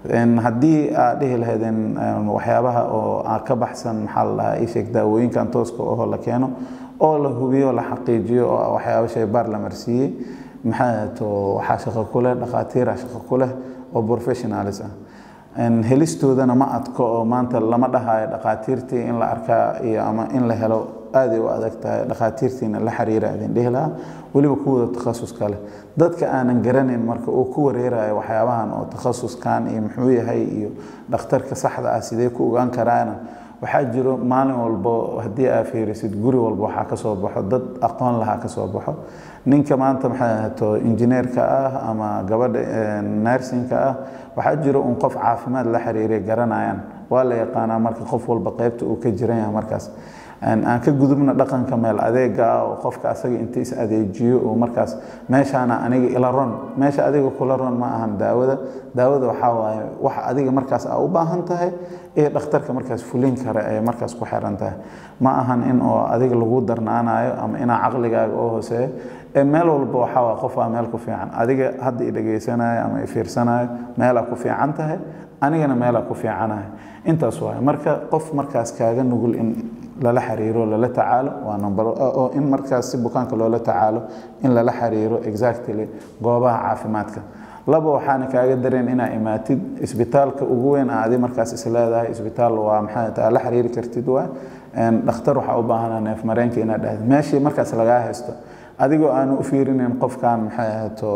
haddii aad dhihi lahaydeen waxyaabaha oo ka baxsan maxaa la dhahaa isheeg daawooyinkan tooska oo la keeno oo la hubiyo la xaqiijiyo oo waxyaabo shaybaar la marsiiyey maxaa to waxaa shaqo ku leh dhakhaatiira shaqo ku leh oo professionalis ah helistoodana ma adko oo maanta lama dhahayo dhakhaatiirtii in la arkaa iyo ama in la helo aaday u adag tahay dhakhaatiirtiina la xiriira idin dhihi lahaa weliba kuwooda takhasuska leh dadka aanan garanayn marka uu ku wareerayo waxyaabahan oo takhasuskan iyo muxuu yahay iyo dhakhtarka saxda ah sidee ku ogaan karaana waxaa jiro maalin walbo haddii aa fiirisid guri walba waxaa ka soo baxo dad aqoon lahaa ka soo baxo ninka maanta maxay ahato injineerka ah ama gabadha narsinka ah waxaa jiro un qof caafimaad la xiriiray garanayaan waa la yaqaanaa marka qof walba qaybta uu ka jiran yahay markaas aan ka gudubna dhaqanka meel adeega ah oo qofka asaga inta is adeejiyo oo markaas meeshaana aniga ila ron meesha adiga kula ron ma ahan daawada daawada waxaa waaye wax adiga markaas aa u baahan tahay ee dhakhtarka markaas fulin kara ee markaas ku xiran tahay ma ahan in oo adiga lagu darnaanayo ama inaa caqligaaga oo hooseeyo ee meel walba waxaa waa qof aa meel ku fiican adiga hadda i dhegaysanayo ama i fiirsanayo meelaa ku fiican tahay anigana meelaa ku fiicanahay intaas waaye marka qof markaas kaaga nugul in lala xiriiro lala tacaalo waa number oo in markaas si bukaanka loola tacaalo in lala xiriiro exactly goobaha caafimaadka laba waxaana kaaga dareen inaa imaatid isbitaalka ugu weyn aa adi markaas is leedahay isbitaal waa maxay taa la xiriiri kartid waa dhakhtar waxaa u baahanaa neef mareenka inaad dhahdo meeshii markaas lagaa haysto adigoo aanu u fiirinayn qofkan maxay ahaato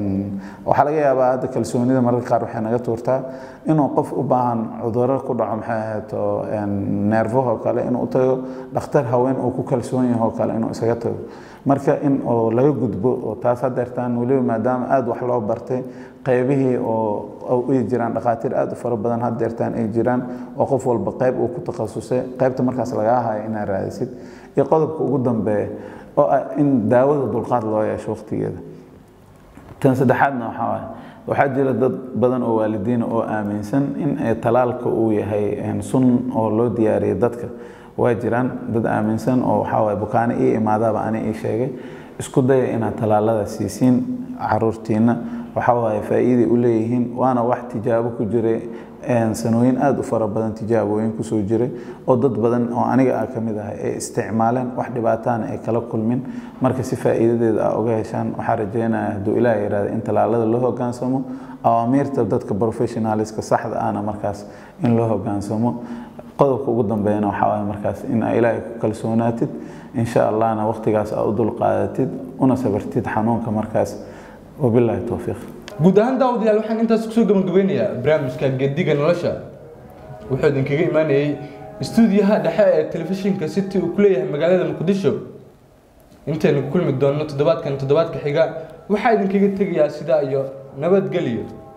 waxaa laga yaabaa hadda kalsoonida mararka qaar waxay naga tuurtaa inuu qof u baahan cuduro ku dhaco maxay ahaato neerfahoo kale inuu u tago dhakhtar haween uu ku kalsoon yahoo kale inuu isaga tago marka in oo laga gudbo oo taas hadeertaan weliba maadaama aada wax loo bartay qaybihii oo ay jiraan dhakhaatiir aada u fara badan hadeertaan ay jiraan oo qof walba qayb uu ku takhasusay qaybta markaas lagaa hayo inaad raadisid iyo qodobka ugu dambeeya oo ah in daawada dulqaad loo yeesho waqtigeeda tan saddexaadna waxaa waaye waxaa jira dad badan oo waalidiina oo aaminsan in talaalka uu yahay sun oo loo diyaariyay dadka waa jiraan dad aaminsan oo waxaa waaye bukaano ii imaadaba ani ii sheegay isku daya inaad talaalada siisiin caruurtiina waxaa waaye faa'iiday u leeyihiin waana wax tijaabo ku jiray sanooyin aada u fara badan tijaabooyin kusoo jiray oo dad badan oo aniga ah ka mid ahay ay isticmaaleen wax dhibaataana ay kala kulmin marka si faa'iidadeeda ah uga heshaan waxaa rajeynaya hadduu ilaah yihahda in tallaalada loo hogaansamo awaamiirta dadka professionaliska saxda ahna markaas in loo hogaansamo qodobka ugu dambeeyana waxaa waye markaas in aa ilaahay ku kalsoonaatid insha allahna waqtigaas aa u dulqaadatid una sabartid xanuunka markaas wabilaahi towfiiq guud ahaan daawadayaal waxaan intaas kusoo gabagabeynayaa barnaamijka gediga nolosha wuxuu idinkaga imaanayey istuudiyaha dhexe ee telefishinka city uu ku leeyahay magaalada muqdisho intaynu ku kulmi doonno toddobaadkan toddobaadka xiga waxaa idinkaga tegayaa sidaa iyo nabadgelyo